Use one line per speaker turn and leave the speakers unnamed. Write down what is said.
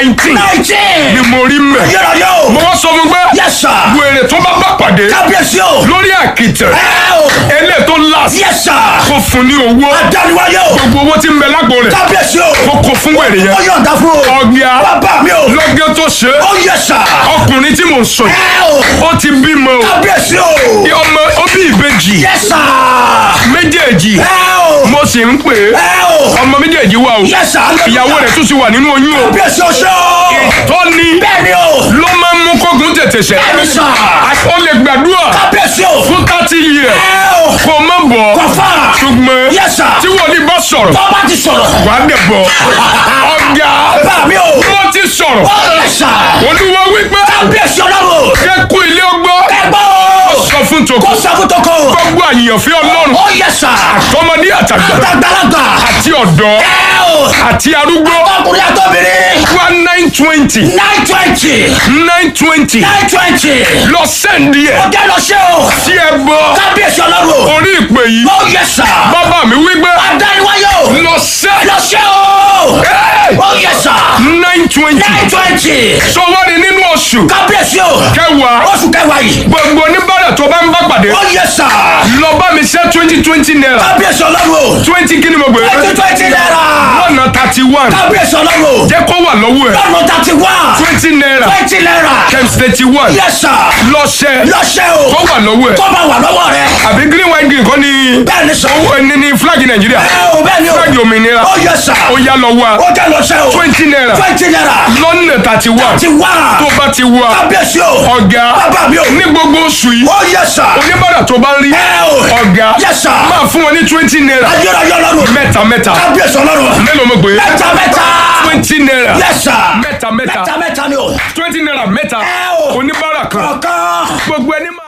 nineteen
nineteen.
ni mo rí mẹ́.
yọrọ yóò.
mo wá sọ fún pé
yes sir.
wèrè tó bá bá pàdé
kábíyèsí o.
lórí àkìtẹ̀
ẹ o.
ẹlẹ́ tó last
yes sir.
kó fún ní owó
adániwáyé o.
gbogbo owó tí ń bẹ lágbo rẹ̀
kábíyèsí o.
kó kó fún wèrè
ó
yẹn
yọ̀ǹda fún o.
ọ̀gá
bàbá mi o.
lọ́gẹ́ tó ṣe
ó yẹ sà.
ọkùnrin tí mò ń sọ yìí
ẹ o.
ó ti bímọ o
kábíyèsí o.
ọmọ ó bí ìbejì
yẹ sà.
méjèèjì
ẹ o.
mo sì ń pè é
ẹ o.
ọmọ méjèèjì wà o
yẹ sà.
ìyàwó rẹ̀ tún ti wà nínú oyún o
kábíyèsí o ṣe o.
tọ́ni
bẹ́ẹ̀ni o.
ló máa ń mú kógun tètè ṣẹ
bẹ́ẹ̀ni sà.
ó lè gbàdúrà
kábíyèsí o.
fún thirty years
ẹ o.
kó má bọ̀
kọfà.
ṣùgbọ́n
yẹ sà.
tí wọ́n ní bá sọ̀rọ̀
tọ́ba ti sọ̀rọ̀.
wàá dẹ̀ bọ̀ ọ̀gá
bàbá mi o.
wọ́n ti sọ̀rọ̀
ó yẹ sà.
olúwa wípé
kábíyèsí ọlọ́run.
kẹ́kù ilé ọgbọ́
ẹgbẹ́ o.
sọ fún tòkó
kó sàkótókò.
gbogbo àyànfẹ́ ọlọ́run
ó yẹ sà.
tọmọdé àtàgbà
àgbàlagbà.
àti ọ̀dọ́
ẹ o.
àti arúgbó
ọkùnrin àtọ́bìnrin.
wá nine twenty
nine twenty.
nine twenty
nine twenty.
lọ sẹ́ndí ẹ̀
ọjọ́ lọ ṣe o.
tí ẹ bọ́
kábíyèsí ọlọ́run.
orí ìpè yìí
ó yẹ sà.
bàbá mi wípé
adániwáyé o.
lọ sẹ́
lọ ṣe o. ó yẹ sà.
nine twenty
nine twenty.
sọwọ́ni nínú oṣù
kábíyèsí o.
kẹwàá
oṣù kẹwàá yìí.
gbogbo oníbàárà tó bá ń bá pàdé
ó yẹ sà.
lọ bá mi ṣe twenty twenty naira
kábíyèsí ọlọ́run.
twenty kí ni mo gbé
twenty twenty naira.
lọ́nà thirty one
kábíyèsí ọlọ́run.
jẹ́ kó wà lọ́wọ́ ẹ̀
lọ́nà thirty one.
twenty naira
twenty naira.
times thirty one
yẹ sà.
lọ́ṣẹ́
lọ ṣe o.
kó wà lọ́wọ́ ẹ̀
kó máa wà lọ́wọ́ rẹ.
àbí green white green kọ́ ni
bẹ́ẹ̀ ni sọ.
owó ẹni ní flag nàìjíríà
ẹ o bẹ́ẹ̀ ni o.
flag òmìnira
ó yẹ sà.
ó yá lọ wá
ó jẹ́ lọ ṣe o.
twenty naira
twenty naira.
lọ́nà thirty one
ti wá.
tó bá ti wá
kábíyèsí o.
ọ̀gá
bàbá mi o.
ní gbogbo oṣù yìí
ó yẹ sà.
oníbàárà tó bá ń rí
ẹ o.
ọ̀gá
Yes, sir.
máa fún wọn ní twenty naira
ayérayé ọlọ́run.
mẹ́ta mẹ́ta
kábíyèsí ọlọ́run.
mélòó mo gbé
mẹ́ta mẹ́ta.
twenty naira
Yes, sir.
mẹ́ta mẹ́ta
mẹ́ta mẹ́ta ni o.
twenty naira mẹ́ta
ẹ o.
oníbàárà kan
kọ̀ọ̀kan.
gbogbo ẹni máa.